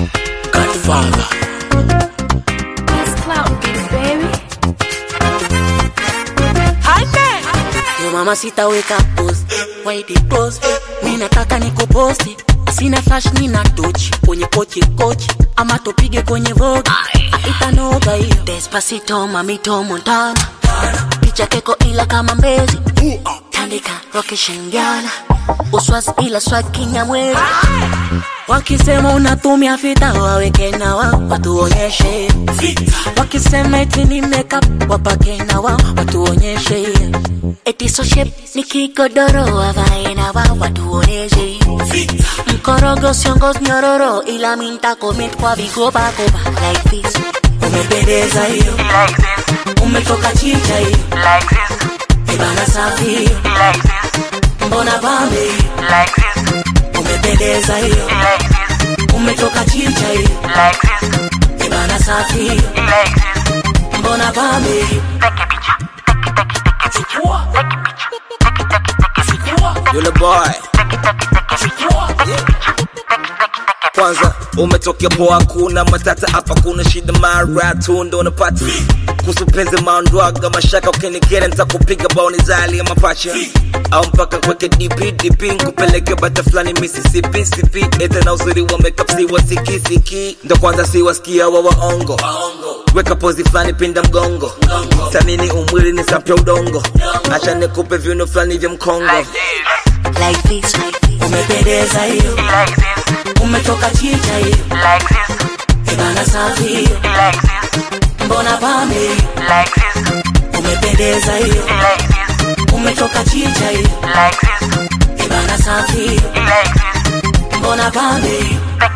Godfather. It's clout, baby. Yo mama sitaweka post Why the post Mi nataka nikuposti Sina flash nina tochi Kwenye kochi kochi Ama tupige kwenye vogi Itanoga hiyo Despacito mamito montana Picha keko ila kama mbezi Tandika rokeshengiana Uswas ila swag kinyamwezi Wakisema unatumia fita waweke na wao watuonyeshe Wakisema eti ni makeup wapake na wao watuonyeshe Eti so shape ni kigodoro wavae na wao watuonyeshe Mkorogo siongoz nyororo ila minta comment kwa vigoba goba like this Umependeza hiyo umetoka chicha hiyo Ibana safi hiyo mbona pambe hiyo umependeza hiyo umetoka chicha hiyo Ibana safi hiyo mbona pambe hiyo Yule boy kwanza umetokea poa, kuna matata hapa, kuna shida mara tu ndo unapata kuhusu penzi maondwaga mashaka, ukinikera nitakupiga baoni zali ya mapacha au mpaka kweke DP DP nkupeleke bata fulani Mississippi sipi ete na uzuri wa makeup si wasikisiki ndo kwanza si wasikia wa waongo weka pozi fulani pinda mgongo samini umwili ni sapya udongo acha nikupe viuno fulani vya mkongo like this umependeza hiyo umetoka chicha hiyo Ibana safi hiyo mbona pambe hiyo umependeza hiyo umetoka chicha hiyo Ibana safi hiyo mbona pambe hiyo